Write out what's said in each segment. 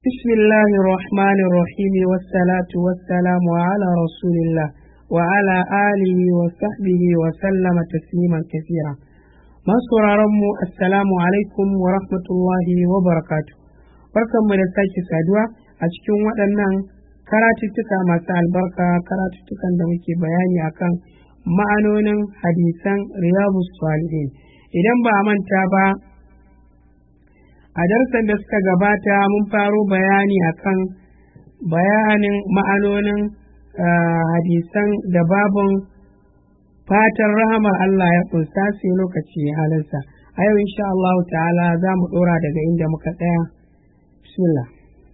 بسم الله الرحمن الرحيم والصلاة والسلام على رسول الله وعلى آله وصحبه وسلم تسليما كثيرا masu mu assalamu alaikum wa rahmatullahi wa barakatu barkanmu da sake saduwa a cikin waɗannan karatuttuka masu albarka karatuttukan da muke bayani akan ma'anonin hadisan riyadu salihin idan ba a manta ba a darsan da suka gabata mun faro bayani akan bayanin ma'anonin hadisan da babun fatan rahamar Allah ya kunsa sai lokaci halinsa a yau insha Allah ta'ala za mu ɗora daga inda muka tsaya bismillah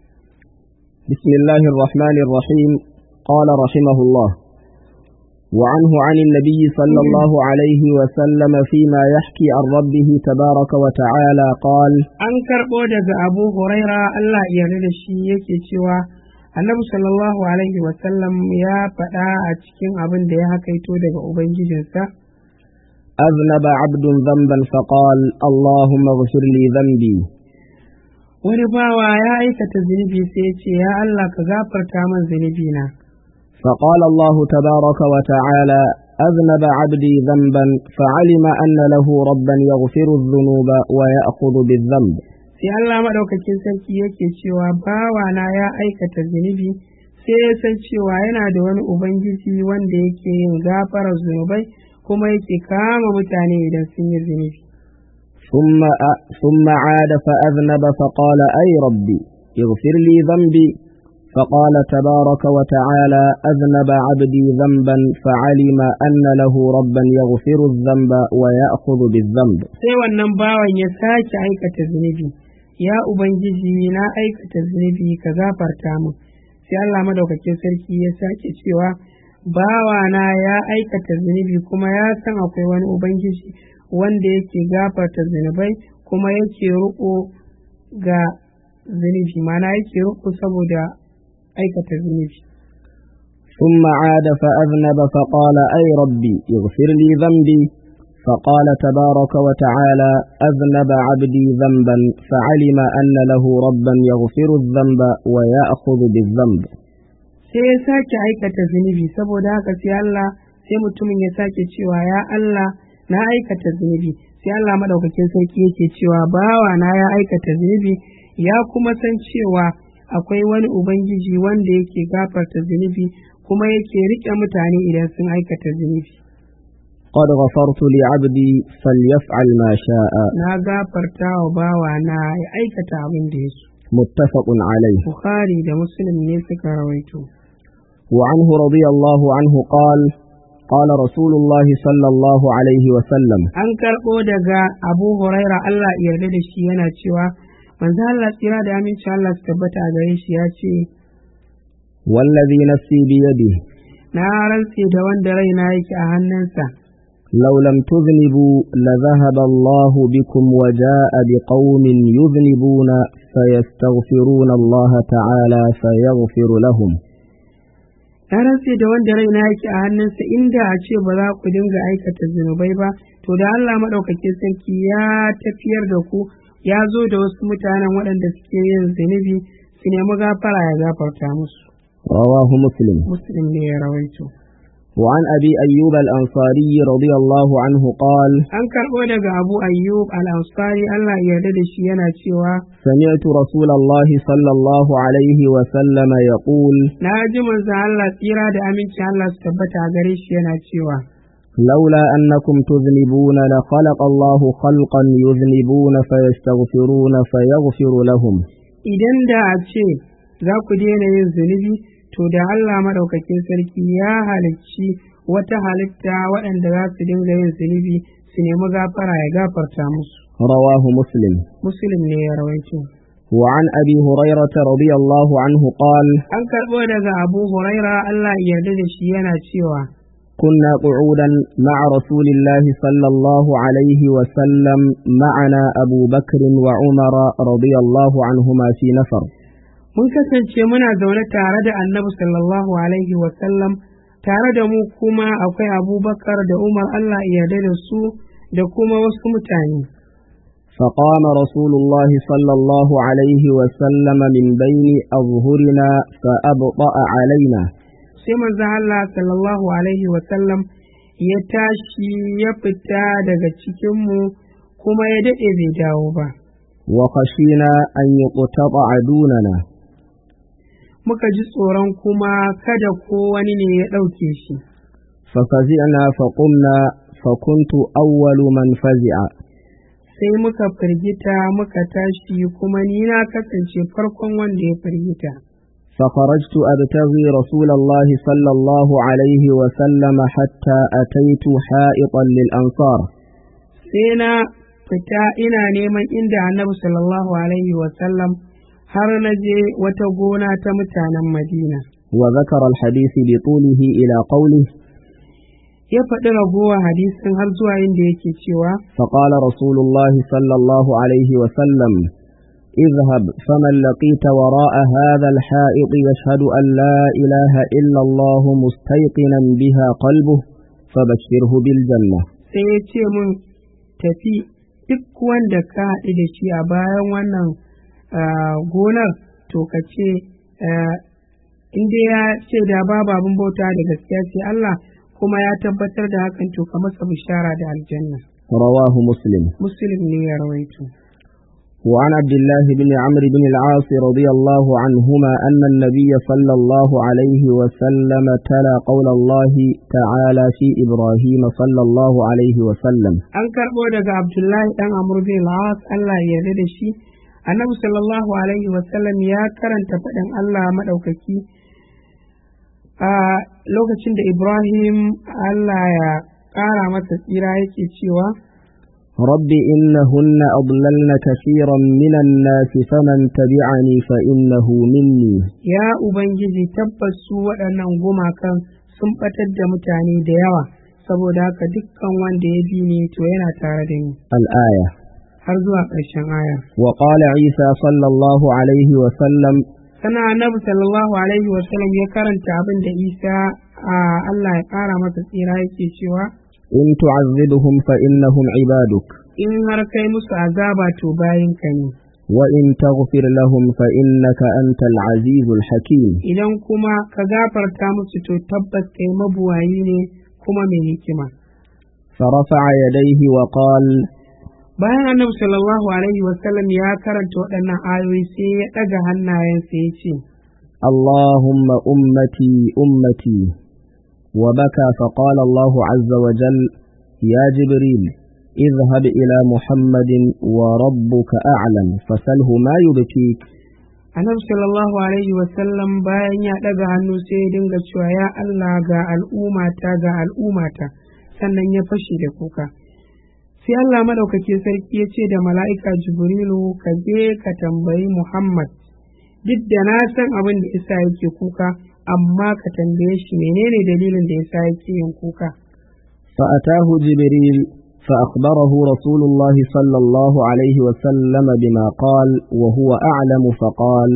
بسم الله الرحمن الرحيم قال رحمه الله وعنه عن النبي صلى الله عليه وسلم فيما يحكي عن ربه تبارك وتعالى قال an karɓo daga abu huraira Allah ya yarda da shi yake cewa annabi sallallahu alaihi wasallam ya faɗa a cikin abin da ya hakaito daga ubangijinsa أذنب عبد ذنبا فقال اللهم اغفر لي ذنبي wani bawa ya aikata zunubi sai ya ce ya Allah ka gafarta min zunubi na فقال الله تبارك وتعالى أذنب عبدي ذنبا فعلم أن له ربا يغفر الذنوب ويأخذ بالذنب sai Allah maɗaukakin sarki yake cewa bawana ya aikata zunubi sai ya san cewa yana da wani ubangiji wanda yake yin gafarar zunubai kuma yake kama mutane idan sun yi zunubi ثم أ- ثم عاد فأذنب فقال أي ربي اغفر لي ذنبي فقال تبارك وتعالى أذنب عبدي ذنبا فعلم أن له ربا يغفر الذنب ويأخذ بالذنب sai wannan bawan ya sake aikata zunubi ya ubangiji na aikata zunubi ka gafarta min sai Allah madaukakin sarki ya sake cewa bawana ya aikata zunubi kuma ya san akwai wani ubangiji wanda yake gafarta zunubai kuma yake riko ga zunubi mana yake riko saboda aikata zunubi ثم عاد فأذنب فقال أي ربي اغفر لي ذنبي فقال تبارك وتعالى أذنب عبدي ذنبا فعلم أن له ربا يغفر الذنب ويأخذ بالذنب sai ya sake aikata zunubi saboda haka sai Allah sai mutumin ya sake cewa ya Allah na aikata zunubi sai Allah madaukakin sarki yake cewa bawa na ya aikata zunubi ya kuma san cewa akwai wani ubangiji wanda yake gafarta zunubi kuma yake rike mutane idan sun aikata zunubi قد غفرت لعبدي فليفعل ما شاء na gafarta wa bawa na ya aikata abin da ya so متفق عليه Bukhari da Muslim ne suka rawaito وعنه رضي الله عنه قال قال رسول الله صلى الله عليه وسلم an karɓo daga Abu Huraira Allah ya yarda da shi yana cewa manzo Allah tsira da aminci Allah su tabbata a gare shi ya ce والذي نفسي بيده na rantse da wanda raina yake a hannunsa لو لم تذنبوا لذهب الله بكم وجاء بقوم يذنبون فيستغفرون الله تعالى فيغفر لهم na rantse da wanda raina yake a hannunsa inda a ce ba za ku dinga aikata zunubai ba to da Allah maɗaukakin sarki ya tafiyar da ku ya zo da wasu mutanen waɗanda suke yin zunubi su nemi gafara ya gafarta musu رواه مسلم muslim ne ya rawaito وعن أبي أيوب الأنصاري رضي الله عنه قال an karɓo daga abu ayyub al-ansari Allah ya yarda da shi yana cewa سمعت رسول الله صلى الله عليه وسلم يقول na ji manzon Allah tsira da aminci Allah su tabbata a gare shi yana cewa لولا أنكم تذنبون لخلق الله خلقا يذنبون فيستغفرون فيغفر لهم idan da a ce za ku daina yin zunubi to da Allah maɗaukakin sarki ya halicci wata halitta waɗanda za su dinga yin zunubi su nemi gafara ya gafarta musu رواه مسلم muslim ne ya rawaito وعن أبي هريرة رضي الله عنه قال an karɓo daga abu huraira Allah ya yarda da shi yana cewa كنا قعودا مع رسول الله صلى الله عليه وسلم معنا أبو بكر وعمر رضي الله عنهما في نفر mun kasance muna zaune tare da annabi sallallahu alaihi wasallam tare da mu kuma akwai abubakar da umar Allah ya yarda da su da kuma wasu mutane فقام رسول الله صلى الله عليه وسلم من بين أظهرنا فأبطأ علينا sai manzon Allah sallallahu alaihi wasallam ya tashi ya fita daga cikinmu kuma ya daɗe bai dawo ba وخشينا أن يقتطع دوننا muka ji tsoron kuma kada ko wani ne ya ɗauke shi ففزعنا فقمنا فكنت أول من فزع sai muka firgita muka tashi kuma ni na kasance farkon wanda ya firgita فخرجت أبتغي رسول الله صلى الله عليه وسلم حتى أتيت حائطا للأنصار sai na fita ina neman inda annabi sallallahu alaihi wasallam har na je wata gona ta mutanen madina وذكر الحديث بطوله إلى قوله ya faɗi ragowar hadisin har zuwa inda yake cewa فقال رسول الله صلى الله عليه وسلم اذهب فمن لقيت وراء هذا الحائط يشهد أن لا إله إلا الله مستيقنا بها قلبه فبشره بالجنة sai ya ce mun tafi duk wanda ka haɗu da shi a bayan wannan ah, gonar to ka ce ah, in dai ya ce da babu abin bauta da gaskiya sai Allah kuma ya tabbatar da hakan to ka masa bishara da aljanna رواه مسلم muslim ne ya rawaito وعن عبد الله بن عمرو بن العاص رضي الله عنهما أن النبي صلى الله عليه وسلم تلا قول الله تعالى في إبراهيم صلى الله عليه وسلم an karɓo daga abdullahi ɗan amur bin al Allah ya yarda da shi annabi sallallahu alaihi wasallam ya karanta faɗin Allah maɗaukaki a lokacin da ibrahim Allah ya ƙara masa tsira yake cewa رب إنهن أضللن كثيرا من الناس فمن تبعني فإنه مني ya ubangiji tabbas su waɗannan gumakan sun ɓatar da mutane da yawa saboda haka dukkan wanda ya bi ni to yana tare da ni الآية har zuwa ƙarshen aya وقال عيسى صلى الله عليه وسلم sana annabi sallallahu alaihi wasallam ya karanta abin da isa a Allah ya ƙara masa tsira yake cewa إن تعذبهم فإنهم عبادك in har kai musu azaba to bayinka ne وإن تغفر لهم فإنك أنت العزيز الحكيم idan kuma ka gafarta musu to tabbas kai mabuwayi ne kuma mai hikima فرفع يديه وقال bayan annabi sallallahu alaihi wasallam ya karanta waɗannan ayoyi sai ya ɗaga hannayensa ya ce اللهم أمتي أمتي وبكى فقال الله عز وجل يا جبريل اذهب إلى محمد وربك أعلم فسله ما يبكيك annabi sallallahu alaihi wasallam bayan ya ɗaga hannu sai ya dinga cewa ya Allah ga al'ummata ga al'ummata sannan ya fashe da kuka sai Allah madaukakin sarki ya ce da mala'ika jibrilu ka je ka tambayi Muhammad duk da na san abin da isa yake kuka amma ka tambaye shi menene dalilin da yasa yake yin kuka فأتاه جبريل فأخبره رسول الله صلى الله عليه وسلم بما قال وهو أعلم فقال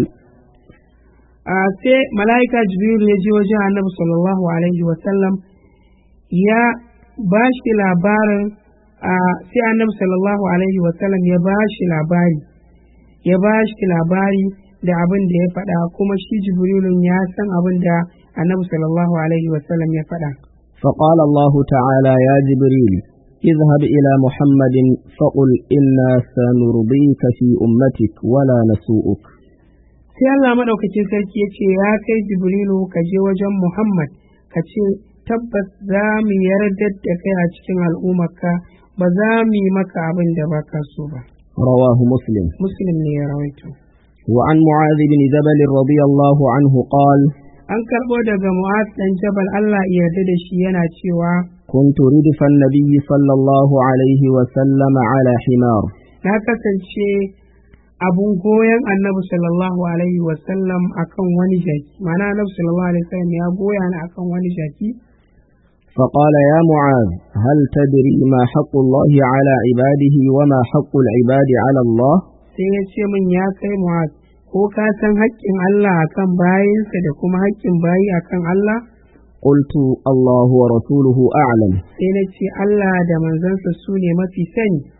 a sai mala'ika jibrilu ya je wajen annabi sallallahu alaihi wasallam ya ba shi labarin a sai annabi sallallahu alaihi wasallam ya ba shi labari ya ba shi labari da abin da ya faɗa kuma shi jibrilun ya san abin da annabi sallallahu alaihi wasallam ya faɗa فقال الله تعالى يا جبريل اذهب إلى محمد فقل إنا سنرضيك في أمتك ولا نسوءك sai Allah maɗaukacin sarki ya ce ya kai jibrilu ka je wajen muhammad ka ce tabbas za mu yarda da kai a cikin al'ummarka ba za mu yi maka abin da ba ka so ba رواه مسلم muslim ne ya rawaito وعن معاذ بن جبل رضي الله عنه قال an karɓo daga mu'az ɗan jabal Allah ya yarda da shi yana cewa كنت ردف النبي صلى الله عليه وسلم على حمار na kasance abun goyon annabi sallallahu alaihi wasallam akan wani jaki ma'ana annabi sallallahu alaihi wasallam ya goya ni akan wani jaki فقال يا معاذ هل تدري ما حق الله على عباده وما حق العباد على الله sai ya ce min ya kai mu'az ko ka san haƙƙin Allah akan bayinsa da kuma haƙƙin bayi akan Allah قلت الله ورسوله أعلم sai na ce Allah da manzansa su ne mafi sani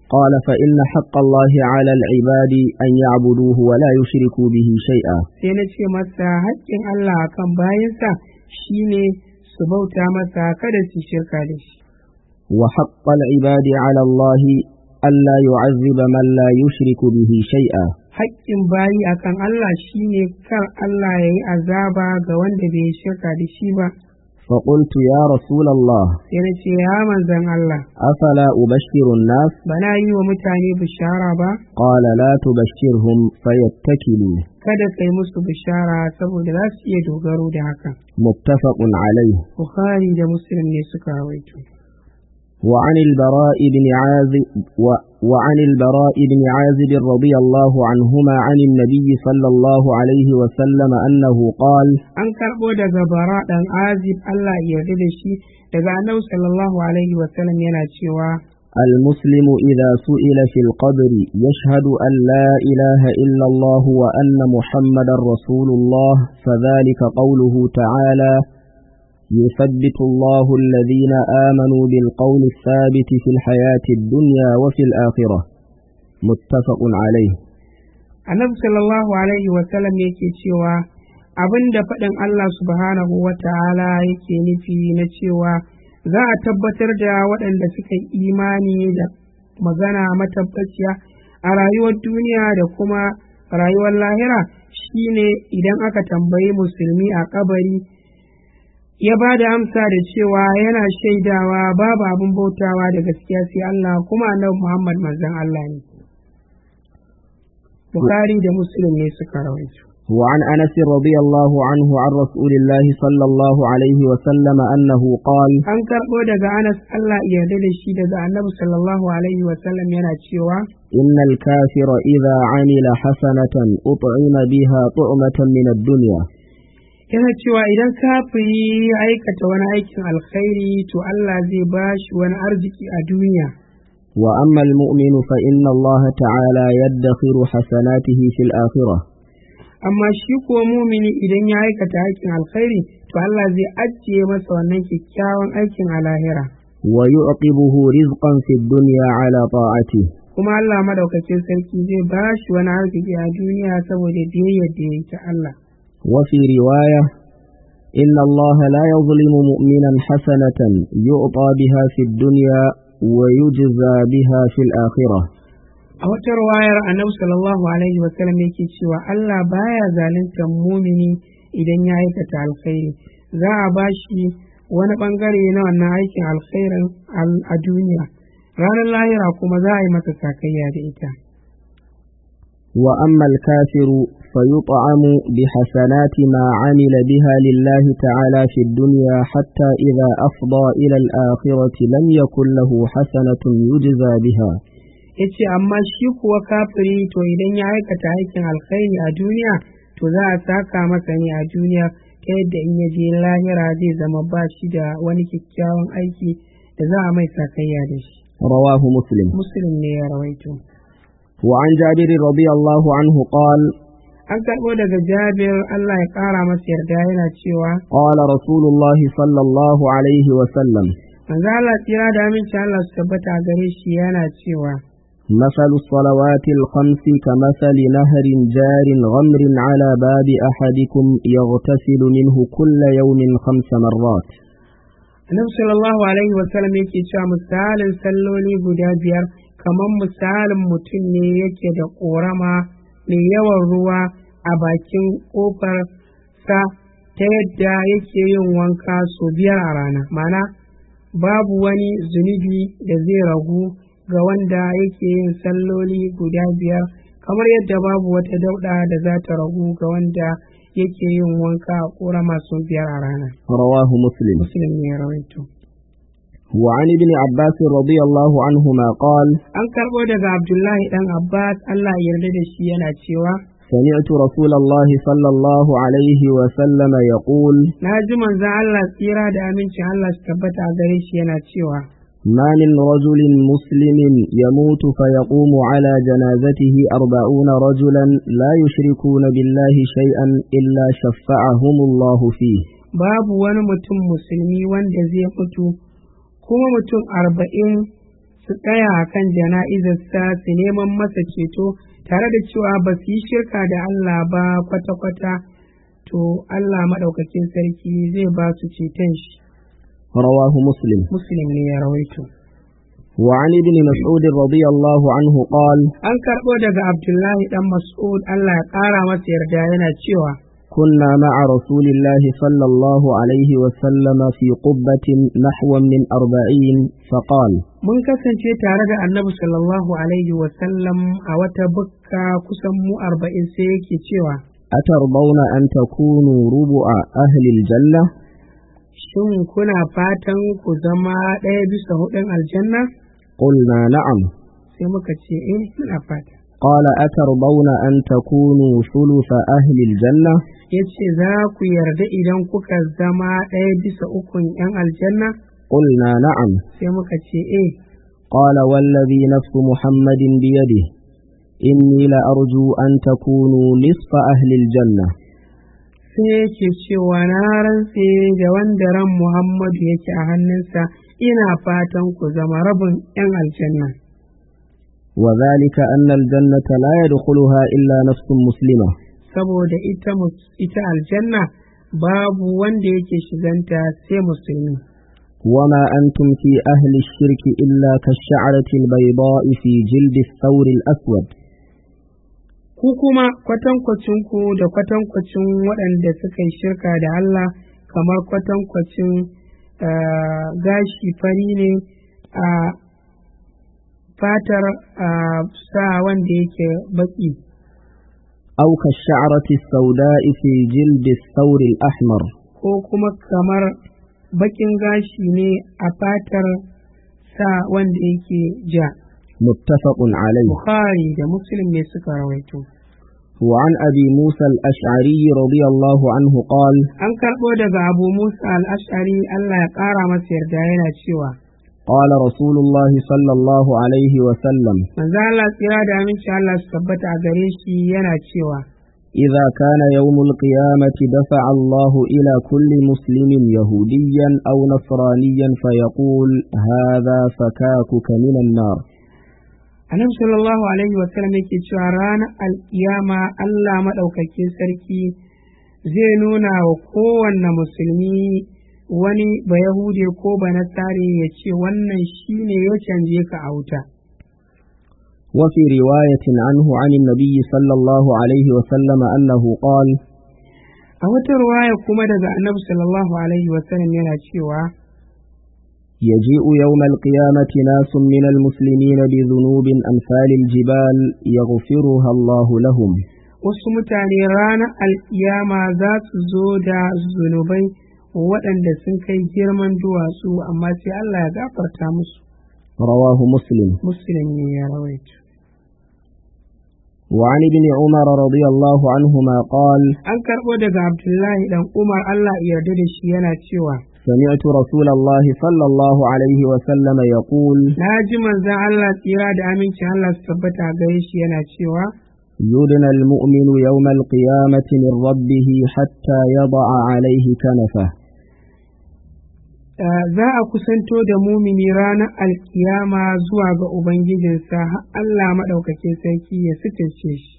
قال فإن حق الله على العباد أن يعبدوه ولا يشركوا به شيئا sai na ce masa haƙƙin Allah akan bayansa shine su bauta masa kada su shirka da shi وحق العباد على الله ألا يعذب من لا يشرك به شيئا haƙƙin bayi akan Allah shine kar Allah ya yi azaba ga wanda bai shirka da shi ba فقلت يا رسول الله sai na ce ya manzan Allah أفلا أبشر الناس bana yi wa mutane bishara ba قال لا تبشرهم فيتكلوا kada kai musu bishara saboda za su iya dogaro da haka متفق عليه Bukhari da Muslim ne suka rawaito وعن البراء بن عازب و وعن البراء بن عازب رضي الله عنهما عن النبي صلى الله عليه وسلم أنه قال an karɓo daga bara ɗan azib Allah ya yarda da shi daga annabi sallallahu alaihi wa sallam yana cewa المسلم إذا سئل في القبر يشهد أن لا إله إلا الله وأن محمدا رسول الله فذلك قوله تعالى يثبت الله الذين آمنوا بالقول الثابت في الحياة الدنيا وفي الآخرة متفق عليه annabi sallallahu alaihi wa sallam yake cewa abinda faɗin Allah subhanahu wa ta'ala yake nufi na cewa za a tabbatar da waɗanda suka yi imani da magana matabbaciya a rayuwar duniya da kuma rayuwar lahira shine idan aka tambayi musulmi a kabari ya ba da amsa da cewa yana shaidawa babu abin bautawa da gaskiya sai Allah kuma annabi Muhammad manzon Allah ne Bukhari da Muslim ne suka rawaito وعن أنس رضي الله عنه عن رسول الله صلى الله عليه وسلم أنه قال an karɓo daga Anas Allah ya yarda da shi daga Annabi sallallahu alaihi wa sallam yana cewa إن الكافر إذا عمل حسنة أطعم بها طعمة من الدنيا yana cewa idan kafiri ya aikata wani aikin alkhairi to Allah zai ba shi wani arziki a duniya وأما المؤمن فإن الله تعالى يدخر حسناته في الآخرة amma shi kuwa mumini idan ya aikata aikin alkhairi to Allah zai ajiye masa wannan kyakkyawan aikin a lahira ويعقبه رزقا في الدنيا على طاعته kuma Allah madaukakin sarki zai ba shi wani arziki a duniya saboda biyayyar da ya ta Allah وفي رواية إن الله لا يظلم مؤمنا حسنة يعطى بها في الدنيا ويجزى بها في الآخرة a wata ruwayar annabi sallallahu alaihi wa sallam yake cewa Allah baya zaluntar mumini idan ya aikata alkhairi za a ba shi wani bangare na wannan aikin alkhairin a duniya ranar lahira kuma za a yi masa sakayya da ita وأما الكافر فيطعم بحسنات ما عمل بها لله تعالى في الدنيا حتى إذا أفضى إلى الآخرة لم يكن له حسنة يجزى بها yace amma shi kuwa kafiri to idan ya aikata aikin alkhairi a duniya to za a saka masa ne a duniya ta yadda in ya je lahira zai zama ba shi da wani kyakkyawan aiki da za a mai sakayya da shi رواه مسلم muslim ne ya rawaito وعن جابر رضي الله عنه قال an karɓo daga jabir Allah ya ƙara masa yarda yana cewa قال رسول الله صلى الله عليه وسلم manzo Allah tsira da aminci Allah su tabbata a gare shi yana cewa مثل الصلوات الخمس كمثل نهر جار غمر على باب أحدكم يغتسل منه كل يوم خمس مرات Annabi sallallahu alaihi wa sallam yake cewa misalin salloli guda biyar kamar misalin mutum ne yake da ƙorama mai yawan ruwa a bakin ƙofar sa ta yadda yake yin wanka sau biyar a rana mana babu wani zunubi da zai ragu ga wanda yake yin salloli guda biyar kamar yadda babu wata dauɗa da za ta ragu ga wanda yake yin wanka a ƙorama sau biyar a rana رواه مسلم muslim ne ya rawaito وعن ابن عباس رضي الله عنهما قال an karɓo daga abdullahi ɗan abbas allah ya yarda da shi yana cewa سمعت رسول الله صلى الله عليه وسلم يقول na ji manzon allah tsira da amincin allah su tabbata a gare shi yana cewa ما من رجل مسلم يموت فيقوم على جنازته أربعون رجلا لا يشركون بالله شيئا إلا شفعهم الله فيه babu wani mutum musulmi wanda zai mutu kuma mutum arba'in su tsaya a kan jana'izarsa su neman masa ceto tare da cewa ba su yi shirka da Allah ba kwata-kwata to Allah maɗaukakin sarki zai ba su ceton shi رواه مسلم muslim ne ya rawaito وعن ابن مسعود رضي الله عنه قال an karɓo daga abdullahi dan mas'ud Allah ya ƙara masa yarda yana cewa كنا مع رسول الله صلى الله عليه وسلم في قبة نحو من أربعين فقال mun kasance tare da annabi sallallahu alaihi wasallam a wata bukka kusan mu arba'in sai yake cewa أترضون أن تكونوا ربع أهل الجنة shin kuna fatan ku zama ɗaya bisa hudun aljanna قلنا نعم sai muka ce eh muna fata قال أترضون أن تكونوا ثلث أهل الجنة ya ce za ku yarda idan kuka zama ɗaya bisa ukun 'yan aljanna قلنا نعم sai muka ce eh قال والذي نفس محمد بيده إني لأرجو أن تكونوا نصف أهل الجنة sai yake cewa na rantse da wanda ran muhammadu yake a hannunsa ina fatan ku zama rabin 'yan aljanna وذلك أن الجنة لا يدخلها إلا نفس مسلمة saboda ita mus- ita aljanna babu wanda yake shiganta sai musulmi وما أنتم في أهل الشرك إلا كالشعرة البيضاء في جلد الثور الأسود ku kuma kwatankwacin ku da kwatankwacin waɗanda suka yi shirka da Allah kamar kwatankwacin ah, gashi fari ne a fatar ah, sa wanda yake baki أو كالشعرة السوداء في جلد الثور الأحمر ko kuma kamar bakin gashi ne a fatar sa wanda yake ja متفق عليه Bukhari da Muslim ne suka rawaito وعن أبي موسى الأشعري رضي الله عنه قال an karɓo daga Abu Musa al-Ash'ari Allah ya ƙara masa yarda yana cewa قال رسول الله صلى الله عليه وسلم manzo Allah tsira da aminci Allah su tabbata a gare shi yana cewa إذا كان يوم القيامة دفع الله إلى كل مسلم يهوديا أو نصرانيا فيقول هذا فكاكك من النار Annabi sallallahu alaihi wa sallam yake cewa ranar alkiyama Allah madaukakin sarki zai nuna wa kowanne musulmi wani ba Yahude ko ba Nasare ya ce wannan shine ya canje ka a wuta. وفي رواية عنه عن النبي صلى الله عليه وسلم أنه قال A wata ruwaya kuma daga Annabi sallallahu alaihi wa sallam yana cewa يجيء يوم القيامة ناس من المسلمين بذنوب أمثال الجبال يغفرها الله لهم wasu mutane ranar alkiyama za su zo da zunubai waɗanda sun kai girman duwatsu amma sai Allah ya gafarta musu رواه مسلم muslim ne ya rawaito وعن ابن عمر رضي الله عنهما قال an karɓo daga abdullahi dan umar Allah ya yarda da shi yana cewa سمعت رسول الله صلى الله عليه وسلم يقول na ji manzon Allah tsira da amincin Allah su tabbata a gare shi yana cewa يدنى المؤمن يوم القيامة من ربه حتى يضع عليه كنفه "Ah, za a kusanto da mumini ranar alkiyama zuwa ga ubangijinsa har Allah maɗaukakin sarki ya suturce shi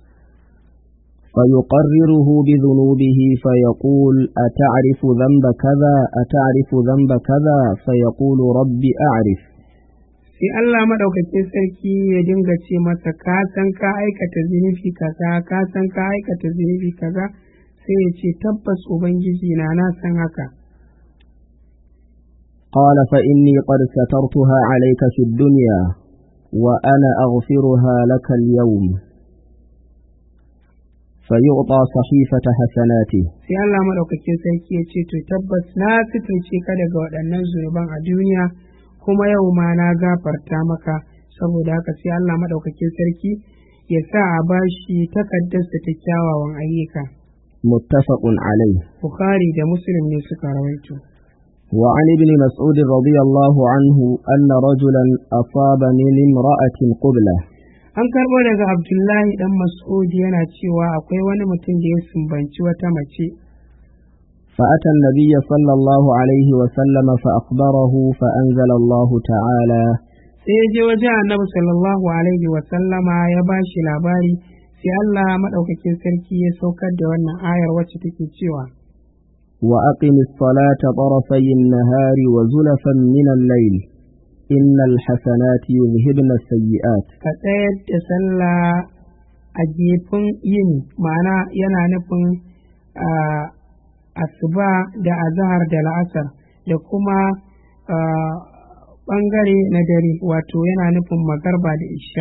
فيقرره بذنوبه فيقول أتعرف ذنب كذا أتعرف ذنب كذا فيقول رب أعرف sai Allah maɗaukakin sarki ya dinga ce masa ka san ka aikata zunubi kaza ka san ka aikata zunubi kaza sai ya ce tabbas ubangiji na na san haka قال فإني قد سترتها عليك في الدنيا وأنا أغفرها لك اليوم فيعطى صحيفة حسناته sai Allah maɗaukakin sarki ya ce to tabbas na suturce ka daga waɗannan zunuban a duniya kuma yau ma na gafarta maka saboda haka sai Allah maɗaukakin sarki ya sa a bashi takardarsa ta kyawawan ayyuka متفق عليه Bukhari da Muslim ne suka rawaito وعن ابن مسعود رضي الله عنه أن رجلا أصاب من امرأة قبلة An karɓo daga Abdullahi ɗan Mas'ud yana cewa akwai wani mutum da ya sumbanci wata mace, فأتى النبي صلى الله عليه وسلم فأخبره فأنزل الله تعالى sai ya je wajen annabi sallallahu alaihi wa sallama ya ba shi labari sai Allah maɗaukakin sarki ya saukar da wannan ayar wacce take cewa وأقم الصلاة طرفي النهار وزلفا من الليل إن الحسنات يذهبن السيئات ka tsayar da sallah a gefen yini ma'ana yana nufin ah, asuba da azahar da la'asar da kuma ah, ɓangare na dare wato yana nufin magarba da isha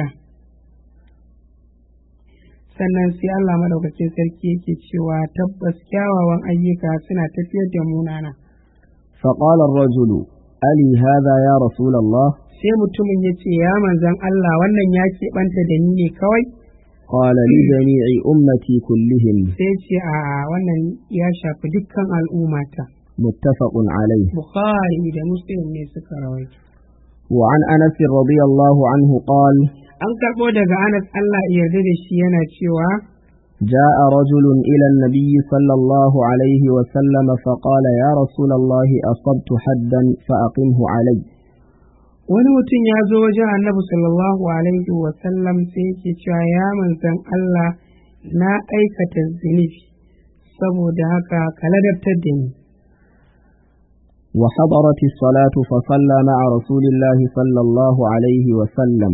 sannan sai Allah madaukakin sarki yake cewa tabbas kyawawan ayyuka suna tafiyar da munana فقال الرجل ألي هذا يا رسول الله sai mutumin ya ce ya manzan Allah wannan ya keɓanta da ni ne kawai قال لجميع أمتي كلهم sai ce a wannan ya shafi dukkan al'ummata متفق عليه bukhari da muslim ne suka rawaito وعن أنس رضي الله عنه قال an karɓo daga anas Allah ya yarda da shi yana cewa جاء رجل إلى النبي صلى الله عليه وسلم فقال يا رسول الله أصبت حدا فأقمه علي wani mutum ya zo wajen annabi sallallahu alaihi wa sallam sai yake cewa ya manzan Allah na aikata zunubi saboda haka ka ladabtar da ni وحضرت الصلاة فصلى مع رسول الله صلى الله عليه وسلم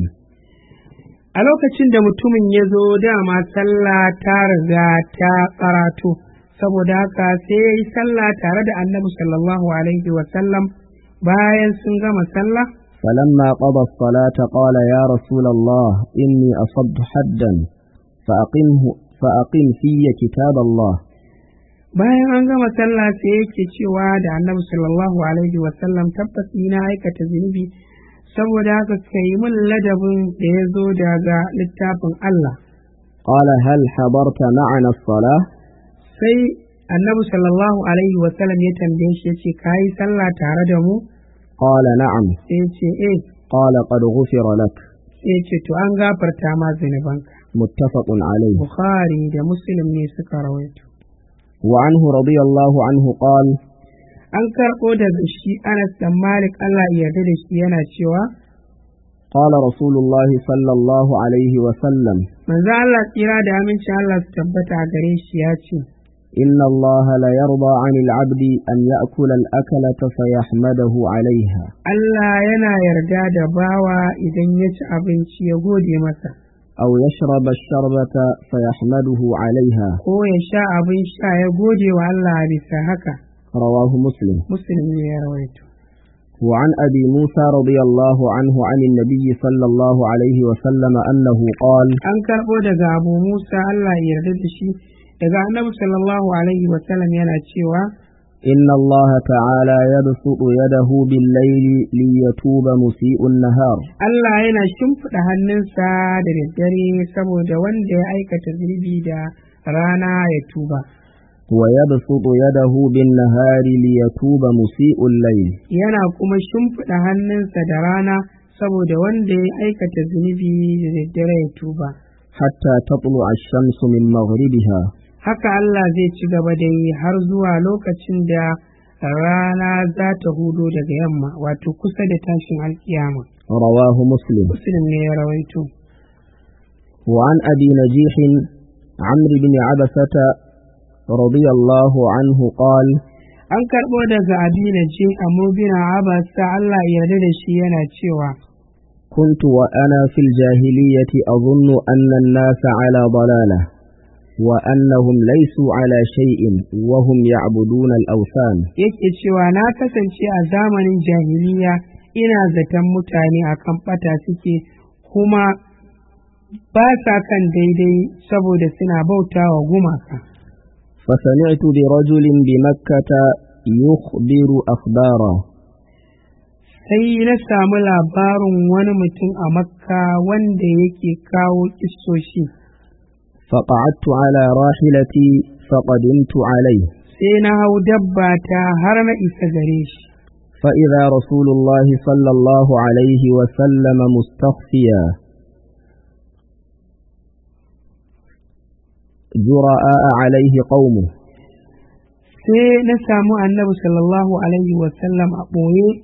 a lokacin da mutumin ya zo dama sallah ta riga ta karatu saboda haka sai ya yi sallah tare da annabi sallallahu alaihi wa sallam bayan sun gama sallah فلما قضى الصلاة قال يا رسول الله إني أصبت حدا فأقمه فأقم في كتاب الله bayan an gama sallah sai yake cewa da annabi sallallahu alaihi wa sallam tabbas ni na aikata zunubi saboda haka ka yi min ladabin da ya zo daga littafin Allah قال هل حضرت معنا الصلاة sai annabi sallallahu alaihi wa sallam ya tambaye shi ya ce ka yi sallah tare da mu قال نعم sai ya ce eh قال قد غفر لك sai ya ce to an gafarta ma zunubanka متفق عليه bukhari da muslim ne suka rawaito وعنه رضي الله عنه قال an karɓo daga shi anas dan malik Allah ya yarda da shi yana cewa قال رسول الله صلى الله عليه وسلم manzo Allah tsira da amincin Allah su tabbata a gare shi ya ce إن الله لا يرضى عن العبد أن يأكل الأكلة فيحمده عليها Allah yana yarda da bawa idan ya ci abinci ya gode masa أو يشرب الشربة فيحمده عليها ko ya sha abin sha ya gode wa Allah a bisa haka رواه مسلم muslim ne ya rawaito وعن أبي موسى رضي الله عنه عن النبي صلى الله عليه وسلم أنه قال an karɓo daga abu musa Allah ya yarda da shi daga annabi sallallahu alaihi wa sallam yana cewa إن الله تعالى يبسط يده بالليل ليتوب مسيء النهار Allah yana shimfiɗa hannunsa da daddare saboda wanda ya aikata zunubi da rana ya tuba ويبسط يده بالنهار ليتوب مسيء الليل yana kuma shimfiɗa hannunsa da rana saboda wanda ya aikata zunubi da daddare ya tuba حتى تطلع الشمس من مغربها haka Allah zai ci gaba da yi har zuwa lokacin da rana za ta hudo daga yamma wato kusa da tashin alkiyama رواه مسلم muslim ne ya rawaito وعن أبي نجيح عمرو بن عبسة رضي الله عنه قال an karɓo daga abina je a mubina abasa Allah ya yarda da shi yana cewa كنت وأنا في الجاهلية أظن أن الناس على ضلالة وأنهم ليسوا على شيء وهم يعبدون الأوثان yake cewa na kasance a zamanin jahiliya ina zaton mutane akan ɓata suke kuma ba sa kan daidai saboda suna bauta wa gumaka فسمعت برجل بمكة يخبر أخبارا sai na samu labarin wani mutum a makka wanda yake kawo kissoshi فقعدت على راحلتي فقدمت عليه sai na hau dabba ta har na isa gare shi فإذا رسول الله صلى الله عليه وسلم مستخفيا جراء عليه قومه sai na samu annabi sallallahu alaihi wasallam a ɓoye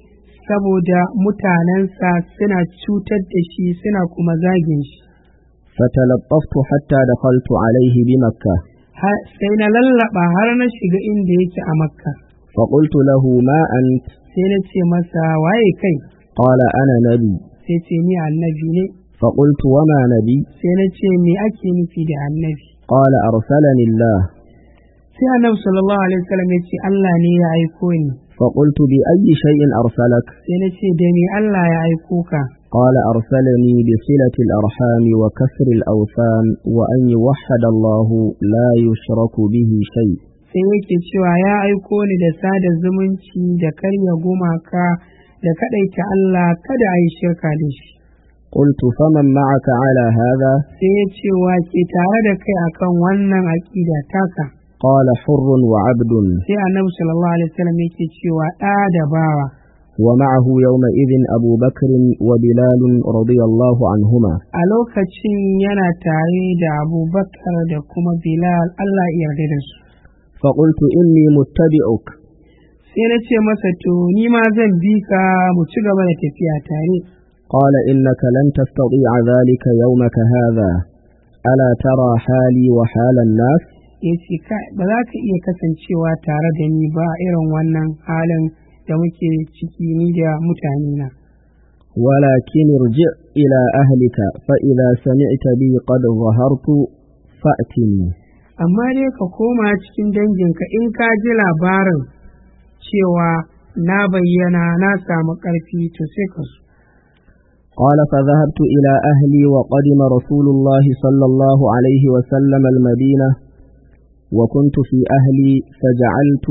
saboda mutanensa suna cutar da shi suna kuma zagin shi فتلطفت حتى دخلت عليه بمكة Har- sai na lallaba har na shiga inda yake a makka فقلت له ما أنت sai na ce masa waye kai قال أنا نبي sai ce ni annabi ne فقلت وما نبي sai na ce me ake nufi da annabi قال أرسلني الله sai annabi sallallahu alaihi wasallam ya ce Allah ne ya aiko ni فقلت بأي شيء أرسلك sai na ce da me Allah ya aiko ka قال أرسلني بصلة الأرحام وكسر الأوثان وأن يوحد الله لا يشرك به شيء sai yake cewa ya aiko ni da sada zumunci da karya gumaka da kadaita Allah kada a yi shirka da shi قلت فمن معك على هذا sai ya ce wa ke tare da kai akan wannan aƙida taka قال حر وعبد sai annabi sallallahu alaihi wasallam yake cewa ɗa da bawa ومعه يومئذ أبو بكر وبلال رضي الله عنهما a lokacin yana tare da abubakar da kuma bilal Allah ya yarda da su فقلت إني متبعك sai na ce masa to ni ma zan bi ka mu ci gaba da tafiya tare قال إنك لن تستطيع ذلك يومك هذا ألا ترى حالي وحال الناس ya ce kai ba za ka iya kasancewa tare da ni ba irin wannan halin da muke ciki ni da mutane na ولكن ارجع إلى أهلك فإذا سمعت بي قد ظهرت فأتني amma dai ka koma cikin danginka in ka ji labarin cewa na bayyana na samu ƙarfi to sai ka so قال فذهبت إلى أهلي وقدم رسول الله صلى الله عليه وسلم المدينة وكنت في أهلي فجعلت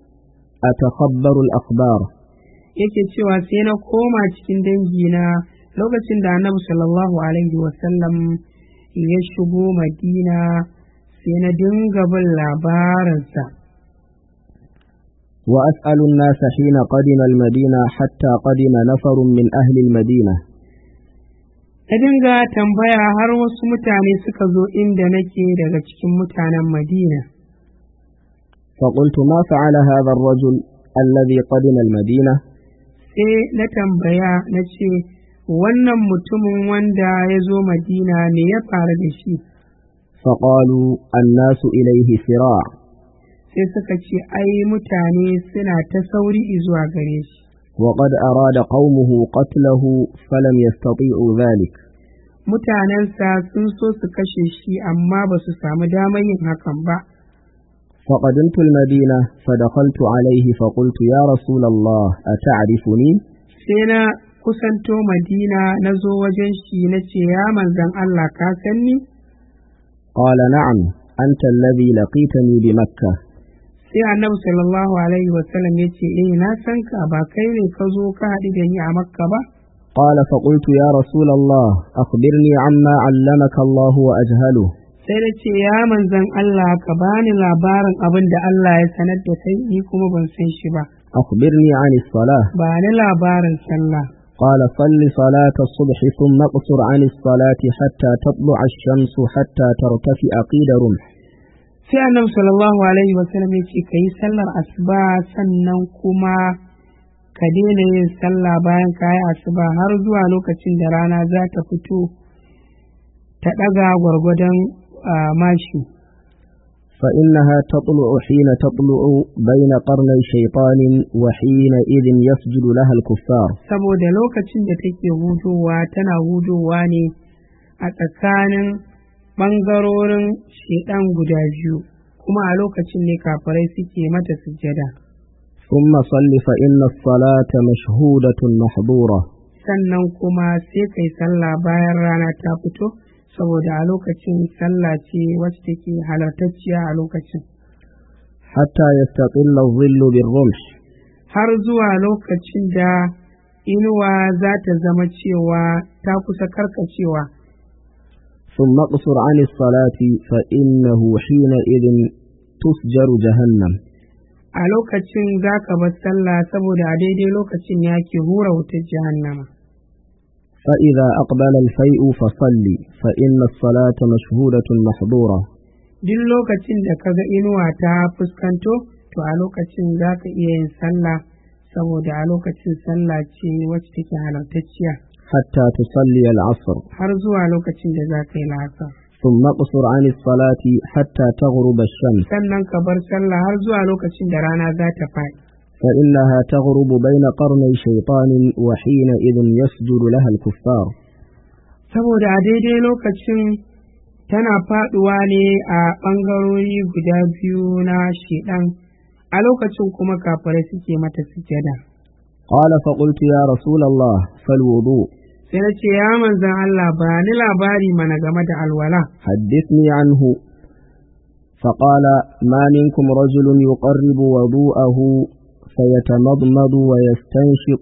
أتخبر الأخبار yake cewa sai na koma cikin dangina lokacin da annabi sallallahu alaihi wasallam ya shigo madina sai na dinga bin labarinsa وأسأل الناس حين قدم المدينة حتى قدم نفر من أهل المدينة na dinga tambaya har wasu mutane suka zo inda nake daga cikin mutanen madina فقلت ما فعل هذا الرجل الذي قدم المدينة sai na tambaya na ce wannan mutumin wanda ya zo madina me ya faru da shi فقالوا الناس إليه سراع sai suka ce ai mutane suna ta sauri zuwa gare shi وقد أراد قومه قتله فلم يستطيعوا ذلك mutanensa sun so su kashe shi amma ba su samu damar yin hakan ba فقدمت المدينة فدخلت عليه فقلت يا رسول الله أتعرفني sai na kusanto madina na zo wajen shi na ce ya manzan Allah ka san ni قال نعم أنت الذي لقيتني بمكة sai annabi sallallahu alaihi wasallam ya ce eh na san ka ba kai ne ka zo ka haɗu da ni a makka ba قال فقلت يا رسول الله أخبرني عما علمك الله وأجهله sai da ce ya manzan Allah ka bani labarin abin da Allah ya sanar da kai ni kuma ban san shi ba أخبرني عن الصلاة ba ni labarin sallah قال صل صلاة الصبح ثم اقصر عن الصلاة حتى تطلع الشمس حتى ترتفع قيد رمح sai annabi sallallahu alaihi wasallam ya ce ka yi sallar asuba sannan kuma ka daina yin sallah bayan ka yi asuba har zuwa lokacin da rana za ta fito ta ɗaga gwargwadon ah, mashi فإنها تطلع حين تطلع بين قرني شيطان وحينئذ يسجد لها الكفار saboda lokacin da take hudowa tana hudowa ne a tsakanin ɓangarorin shedan guda biyu kuma a lokacin ne kafirai suke mata sujjada ثم صل فإن الصلاة مشهودة محظورة sannan kuma sai kai sallah bayan rana ta fito saboda a lokacin sallah ce wacce take halartacciya a lokacin حتى يستقل الظل بالرمح har zuwa lokacin da inuwa za ta zama cewa ta kusa karkacewa ثم اقصر عن الصلاة فإنه حينئذ تسجر جهنم a lokacin za ka bar sallah saboda a daidai lokacin ya ke hura wutar jahannama فإذا أقبل الفيء فصل فإن الصلاة مشهودة محظورة duk lokacin da ka ga inuwa ta fuskanto to a lokacin za ka iya yin sallah saboda a lokacin sallah ce wacce take halartacciya حتى تصلي العصر har zuwa lokacin da za ka yi la'asar ثم اقصر عن الصلاة حتى تغرب الشمس sannan ka bar sallah har zuwa lokacin da rana za ta faɗi فإنها تغرب بين قرني شيطان وحينئذ يسجد لها الكفار saboda a daidai lokacin tana faɗuwa ne a ɓangarori guda biyu na shiɗan a lokacin kuma kafirai suke mata sujada قال فقلت يا رسول الله فالوضوء sai na ce ya manzan Allah ba ni labari mana game da alwala حدثني عنه فقال ما منكم رجل يقرب وضوءه فيتمضمض ويستنشق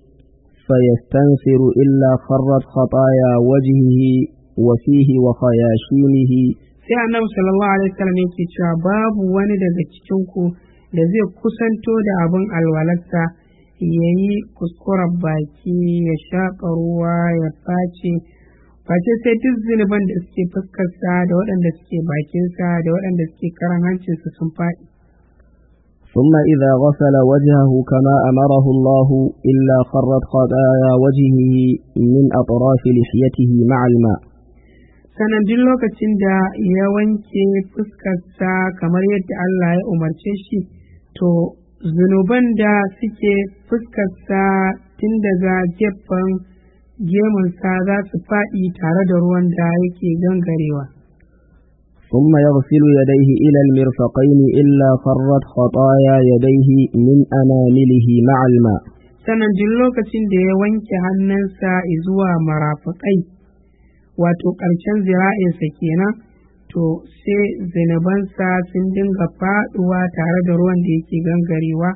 فيستنثر إلا خرت خطايا وجهه وفيه وخياشيمه sai annabi sallallahu alaihi wasallam yake cewa babu wani daga cikin ku da zai kusanto da abin alwalarsa ya yi kuskuren baki ya shaƙa ruwa ya face face sai duk zunuban da suke fuskarsa da waɗanda suke bakinsa da waɗanda suke karan hancinsa sun faɗi ثم إذا غسل وجهه كما أمره الله إلا خرت خطايا وجهه من أطراف لحيته مع الماء sannan duk lokacin da ya wanke fuskarsa kamar yadda Allah ya umarce shi to zunuban da suke fuskarsa tun daga gefen gemunsa za su faɗi tare da ruwan da yake gangarewa ثم يغسل يديه إلى المرفقين إلا خرت خطايا يديه من أنامله مع الماء sannan duk lokacin da ya wanke hannunsa zuwa marafakai wato ƙarshen zira'insa kenan to sai zinubansa sun dinga faɗuwa tare da ruwan da yake gangarewa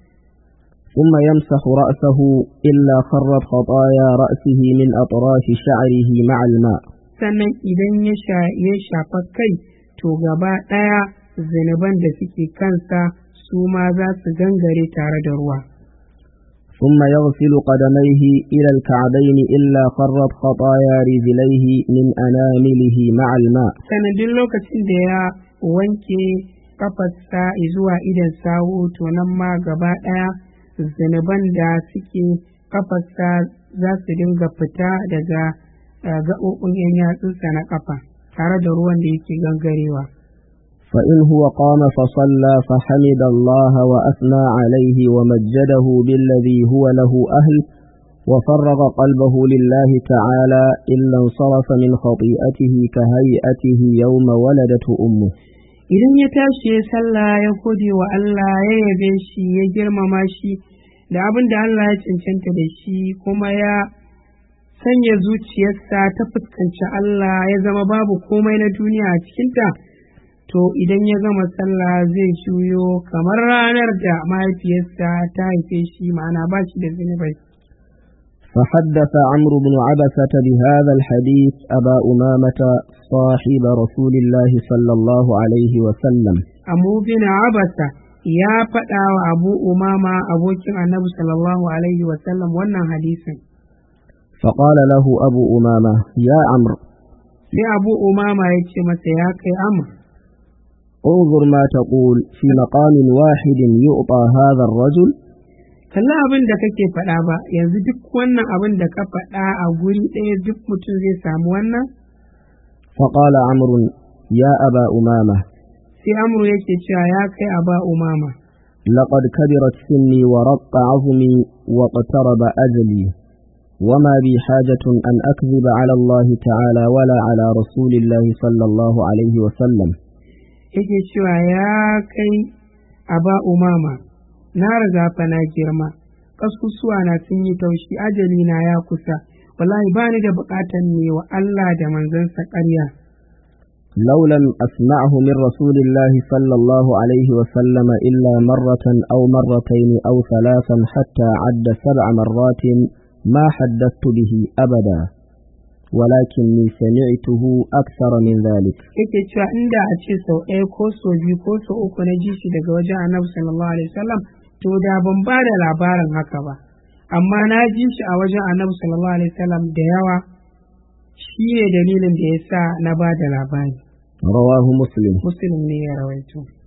ثم يمسح رأسه إلا خرت خطايا رأسه من أطراف شعره مع الماء sannan idan ya shafa kai to gaba ɗaya zinuban da suke kansa su ma za su gangare tare da ruwa ثم يغسل قدميه إلى الكعبين إلا خرت خطايا رجليه من أنامله مع الماء sannan duk lokacin da ya wanke kafarsa zuwa idan sawu to nan ma gaba ɗaya zunuban da suke kafarsa za su dinga fita daga gaɓoɓin yan yatsunsa na kafa tare da ruwan da yake gangarewa فإن هو قام فصلى فحمد الله وأثنى عليه ومجده بالذي هو له أهل وفرغ قلبه لله تعالى إلا انصرف من خطيئته كهيئته يوم ولدته أمه idan ya tashi ya sallah ya gode wa Allah ya yabe shi ya girmama shi da abin da Allah ya cancanta da shi kuma ya sanya zuciyarsa ta fuskanci Allah ya zama babu komai na duniya a cikinta to idan ya gama sallah zai juyo kamar ranar da mahaifiyarsa ta haife shi ma'ana ba shi da zunubai فحدث عمرو بن عبسة بهذا الحديث أبا أمامة صاحب رسول الله صلى الله عليه وسلم abu bin abasa ya faɗa wa abu umama abokin annabi sallallahu alaihi wasallam wannan hadisin فقال له أبو أمامة يا عمرو sai abu umama ya ce masa ya kai amur انظر ما تقول في مقام واحد يعطى هذا الرجل kalla abin da kake faɗa ba yanzu duk wannan abin da ka faɗa a guri ɗaya duk mutum zai samu wannan فقال عمرو يا أبا أمامة sai amru yake cewa ya kai aba umama لقد كبرت سني ورق عظمي واقترب أجلي وما بي حاجة أن أكذب على الله تعالى ولا على رسول الله صلى الله عليه وسلم yake cewa ya kai aba umama na riga fa na girma kasusuwa na sun yi taushi ajali na ya kusa wallahi ba ni da buƙatar ne wa Allah da manzansa ƙarya لو لم أسمعه من رسول الله صلى الله عليه وسلم إلا مرة أو مرتين أو ثلاثا حتى عد سبع مرات ما حدثت به أبدا ولكني سمعته أكثر من ذلك yake cewa inda a ce sau ɗaya ko sau biyu ko sau uku na ji shi daga wajen annabi sallallahu alaihi wasallam to da ban ba da labarin haka ba amma na ji shi a wajen annabi sallallahu alaihi wasallam da yawa shi ne dalilin da ya sa na ba da labari رواه مسلم muslim ne ya rawaito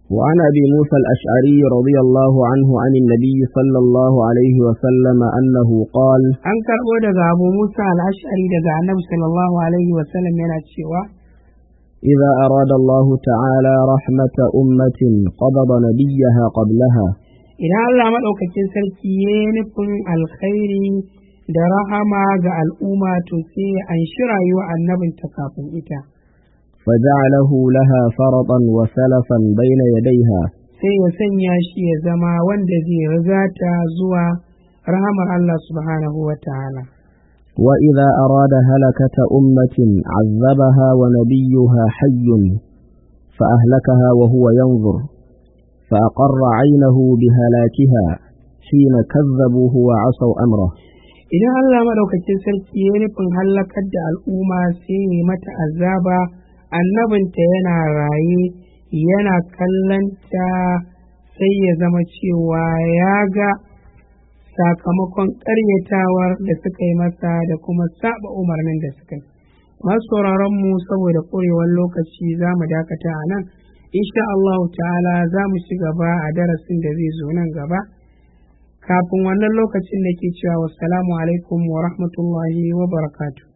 وعن أبي موسى الأشعري رضي الله عنه عن النبي صلى الله عليه وسلم أنه قال an karɓo daga abu musa al'ashari daga annabi sallallahu alaihi wasallam yana cewa إذا أراد الله تعالى رحمة أمة قبض نبيها قبلها idan allah maɗaukakin sarki ya yi nufin alkhairi da rahama ga al'umma to sai an shi rayuwa annabinta kafin ita فجعله لها فرطا وسلفا بين يديها sai ya sanya shi ya zama wanda zai riga ta zuwa rahamar allah subhanahu wa ta'ala وإذا أراد هلكة أمة عذبها ونبيها حي فأهلكها وهو ينظر فأقر عينه بهلاكها حين كذبوه وعصوا أمره idan Allah maɗaukakin sarki ya nufin hallakar da al'umma sai ya mata azaba annabinta yana raye yana kallanta sai ya zama cewa ya ga sakamakon ƙaryatawar da suka yi masa da kuma saba umarnin da suka yi masu sauraron mu saboda ƙurewar lokaci za mu dakata a nan insha Allah ta'ala za mu ci gaba a darasin da zai zo nan gaba kafin wannan lokacin da ke cewa wassalamu alaikum wa rahmatullahi wa barakatuh